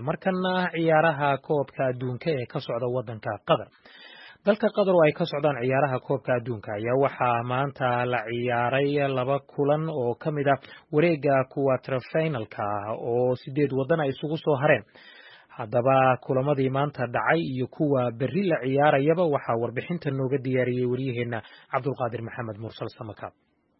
markana ciyaaraha koobka adduunka ee ka socda waddanka qatar dalka qatar oo ay ka socdaan ciyaaraha koobka adduunka ayaa waxaa maanta la ciyaaray laba kulan oo ka mid ah wareega kuwatrafinalka ah oo sideed waddan ay isugu soo hareen haddaba kulamadii maanta dhacay iyo kuwa berri la ciyaarayaba waxaa warbixinta nooga diyaariyey waryaheena cabdulqaadir maxamed mursal samakaab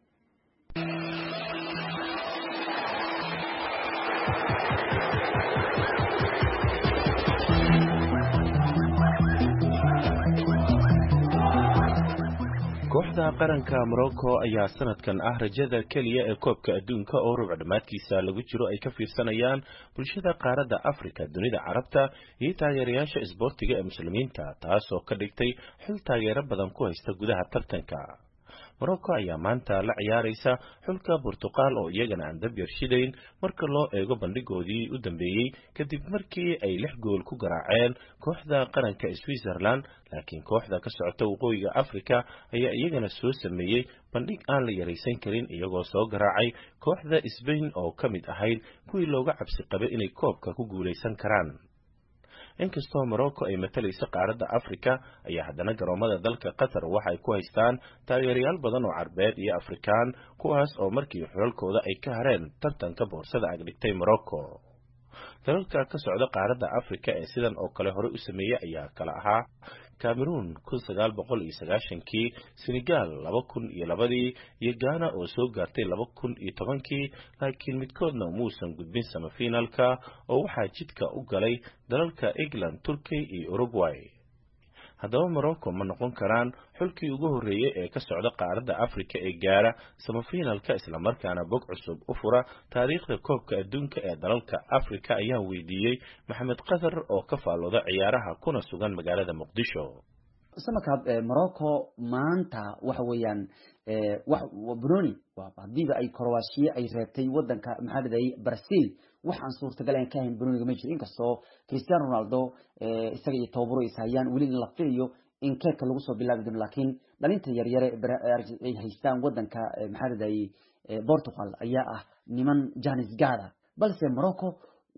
kooxda qaranka morocco ayaa sanadkan ah rajada keliya ee koobka adduunka oo rubc dhammaadkiisa lagu jiro ay ka fiirsanayaan bulshada qaaradda afrika dunida carabta iyo taageerayaasha isboortiga ee muslimiinta taasoo ka dhigtay xil taageero badan ku haysta gudaha tartanka morocco ayaa maanta la ciyaaraysa xulka burtuqal oo iyagana aan dab yarshidayn marka loo eego bandhigoodii u dambeeyey kadib markii ay lix gool ku garaaceen kooxda qaranka switzerland laakiin kooxda ka socota waqooyiga africa ayaa iyagana soo sameeyey bandhig aan la yaraysan karin iyagoo soo garaacay kooxda sbain oo ka mid ahayd kuwii looga cabsi qabay inay koobka ku guulaysan karaan inkastoo morocco ay matalaysa qaaradda africa ayaa haddana garoomada dalka qatar waxa ay ku haystaan taageerayaal badan oo carbeed iyo afrikaan kuwaas oo markii xulalkooda ay ka hareen tartanka boorsada agdhigtay morocco dalalka ka socda qaaradda africa ee sidan oo kale hore u sameeyey ayaa kala ahaa cameroon kun sagaal boqol iyo sagaashankii senegal laba kun iyo labadii iyo ghana oo soo gaartay laba kun iyo tobankii laakiin midkoodna muusan gudbin samafinalka oo waxaa jidka u galay dalalka england turkey iyo uruguay haddaba morocco ma noqon karaan xulkii ugu horreeyey ee ka socda qaaradda africa ee gaara samafinalka islamarkaana bog cusub u fura taariikhda koobka adduunka ee dalalka africa ayaan weydiiyey maxamed qatar oo ka faallooda ciyaaraha kuna sugan magaalada muqdisho samakaab morocco maanta waxa weeyaan broni hadiiba ay croatia ay reebtay wadanka maxaa ladahayay brazil wax aan suurtagal aan ka ahayn broniga ma jiro inkastoo cristiano ronaldo isaga iyo tababaro is hayaan weli in la filayo in keebka lagu soo bilaabi doono laakiin dhalinta yaryare ay haystaan wadanka maxaa ladahayay portugal ayaa ah niman janis gada balse morocco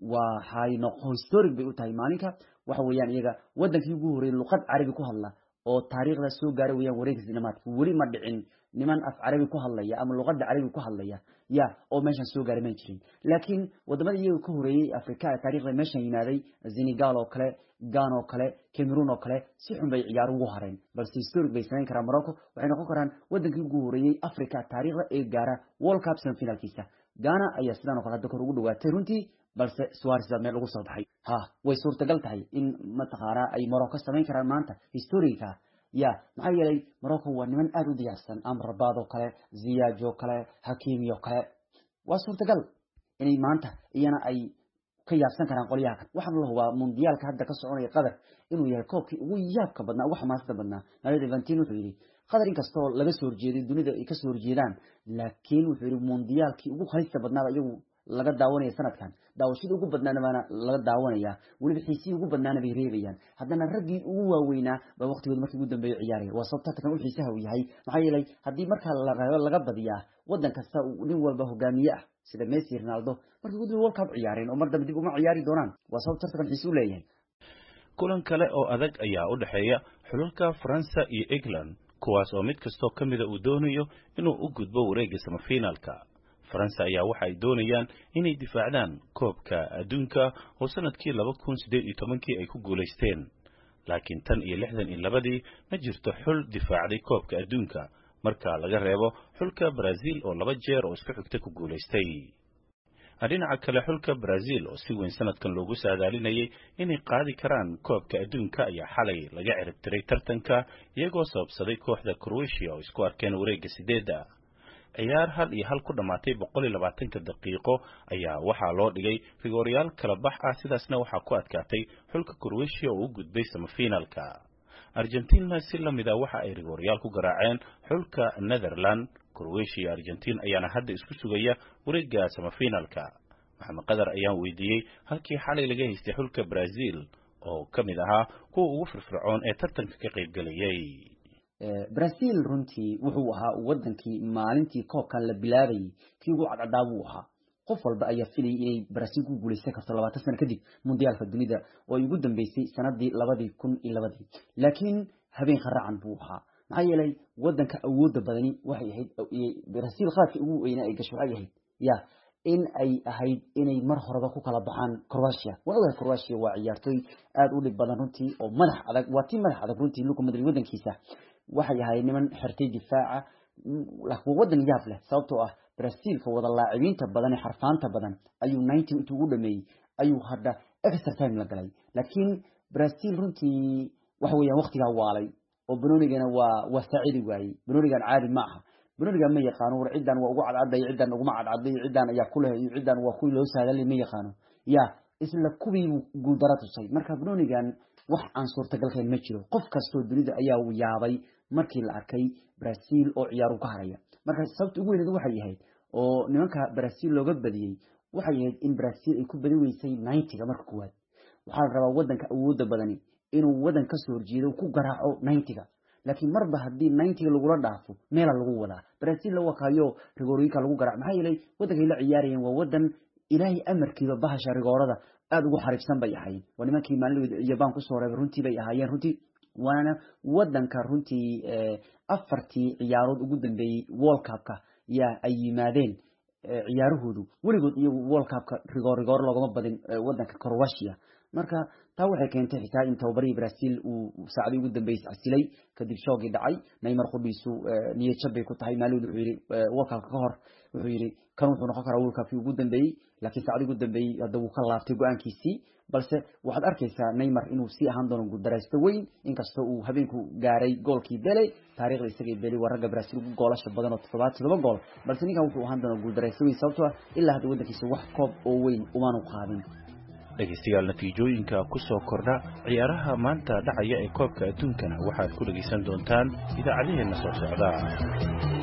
waxay noqo historic bay u tahay maalinka waxa weeyaan iyaga wadankii ugu horreeyay luqad carabi ku hadla oo taariikhda soo gaaray weyaan wareegis dhamaadka weli ma dhicin niman af carabi ku hadlaya ama luqada carabi ku hadlaya ya oo meeshan soo gaaray ma jirin laakiin wadamada iyaga ka horeeyey africa ee taarikhda meeshan yimaaday senegal oo kale gan oo kale cameroon oo kale si xun bay ciyaaro ugu hareen balse historic bay samayn karaan morocco waxay noqon karaan wadankii ugu horeeyey africa taariikhda ee gaara world cup semifinalkiisa ghana ayaa sidaan o kale hadda kor ugu dhawaatay runtii balse suares baa meel ugu soo baxay ha way suurtagal tahay in mataqaanaa ay morocco samayn karaan maanta historica ya maxaa yeelay morocco waa niman aada u diyaarsan amrabaad oo kale ziyaaj oo kale hakimi oo kale waa suurtagal inay maanta iyana ay ka yaabsan karaan qolyaha kale waxaana la hubaa mundiyaalka hadda ka soconaya qatar inuu yahay koobkii ugu yaabka badnaa ugu xamaasada badnaa maalid evantin wuxuu yidhi qatar inkastoo laga soo horjeeday dunida ay kasoo horjeedaan laakiin wuxuu yidhi mundiyaalkii ugu halista badnaaba iyagu laga daawanaya sanadkan daawashadii ugu badnaana baana laga daawanaya weliba xiisihii ugu badnaana bay reebayaan haddana raggii ugu waaweynaa baa waqtigood markii ugu dambeeya ciyaaraya waa sababta tartan u xiisaha uu yahay maxaa yeelay haddii markaa la laga badiyaa waddan kasta nin walba hogaamiye ah sida messi ronaldo markii ugu dambe world cup ciyaareen oo mar dambe dib uma ciyaari doonaan waa sababta tartankan xiise u leeyahay kulan kale oo adag ayaa u dhexeeya xulalka faransa iyo england kuwaas oo mid kastoo ka mida uu doonayo inuu u gudbo wareegga samafinaalka faransa ayaa waxa ay doonayaan inay difaacdaan koobka adduunka oo sanadkii laba kun siddeed iyo tobankii ay ku guulaysteen laakiin tan iyo lixdan iyo labadii ma jirto xul difaacday koobka adduunka marka laga reebo xulka brazil oo laba jeer oo isku xigta ku guulaystay dhinaca kale xulka brazil oo si weyn sanadkan loogu saadaalinayay inay qaadi karaan koobka adduunka ayaa xalay laga ciribtiray tartanka iyagoo sababsaday kooxda croatia oo isku arkeen wareegga sideedda ciyaar hal iyo hal ku dhammaatay boqol iyo labaatanka daqiiqo ayaa waxaa loo dhigay rigooryaal kala bax ah sidaasna waxaa ku adkaatay xulka croatia oo u gudbay samafinalka argentina si la mid a waxa ay rigooryaal ku garaaceen xulka netherland croatia iyo argentin ayaana hadda isku sugaya wareegga samafinalka maxamed qadar ayaan weydiiyey halkii xalay laga haystay xulka brazil oo ka mid ahaa kuwa ugu firfircoon ee tartanka ka qaybgelayay brazil runtii wuxuu ahaa wadankii maalintii koobkan la bilaabayay kii ugu cadcadaa buu ahaa qof walba ayaa filayay inay brazil ku guuleysan karto labaatan sano kadib mundiyaalka dunida oo ay ugu dambeysay sanadii labadii kun iyo labadii laakiin habeen kharacan buu ahaa maxaa yeelay wadanka awooda badani waxay ahayd brazil qaadka ugu weynaa ay gasho waxay ahayd ya in ay ahayd inay mar horeba ku kala baxaan croatia waa ogahay croatia waa ciyaartooy aada u dhib badan runtii oo madax adag waa tii madax adag runtii luka madrid wadankiisa waxay ahayd niman xirtay difaaca waa wadan yaab leh sababtoo ah brazilka wada laacibinta badan ee xarfaanta badan ayuu ninety intuu ugu dhameeyey ayuu hadda extra time la galay laakiin brazil runtii waxa weeyaan waktigaa waalay oo banonigana waa waa saacidi waayey banonigan caadi ma aha banonigan ma yaqaano war ciddan waa ugu cadcadday ciddan uguma cadcadday ciddan ayaa ku leh iyo ciddan waa kuwii loo saadalay ma yaqaano ya isla kuwii guuldara tusay marka banonigan wax aan suurtagalkayn ma jiro qof kastoo dunida ayaa yaabay markii la arkay brazil oo ciyaaru ka haraya marka sababta ugu weyneed waxay ahayd oo nimanka brazil looga badiyey waxay ahayd in brazil ay ku badi weysay ninety-ga marka koowaad waxaa la rabaa wadanka awooda badani inuu wadan kasoo horjeedo ku garaaco ninety-ga laakiin marba haddii ninety-ga lagula dhaafo meela lagu wadaa brazil la wakaayo rigoorooyinka lagu garaac maxaa yeelay wadankay la ciyaarayeen waa wadan ilaahay amarkiiba bahasha rigoorada aada ugu xariibsan bay ahayd waa nimankii maalin jabaan kusoo reebay runtii bay ahaayeen runtii waana wadanka runtii afartii ciyaarood ugu dambeeyey world cupka yaa ay yimaadeen ciyaarahoodu weligood iyagu world cupka rigoor rigoor loogama badin wadanka croatia marka taa waxay keentay xitaa in tababarihii brazil uu saacadii ugu dambeysay casilay kadib shoogii dhacay neymar qudhiisu niyad jab bay ku tahay maalin wuxuu yidhi world cupka ka hor wuxuu yidhi kan wuxuu noqon karaa world cupkii ugu dambeeyey laakiin saacadii ugu dambeeyey hadda wuu ka laabtay go-aankiisii balse waxaad arkaysaa neymar inuu sii ahaan doono guuldaraysto weyn inkastoo uu habeenku gaaray goolkii bele taarikhda isagii beli waa ragga brazil ugu goolasha badan oo toddobaad toddoba gool balse ninkan wuxuu ahaan doonaa guuldaraysto weyn sababtoo ah ilaa hadda waddankiisa wax koob oo weyn umaanu qaadin dhegaystayaal natiijooyinka ku soo kordha ciyaaraha maanta dhacaya ee koobka adduunkana waxaad ku dhegaysan doontaan idaacadaheenna soo socda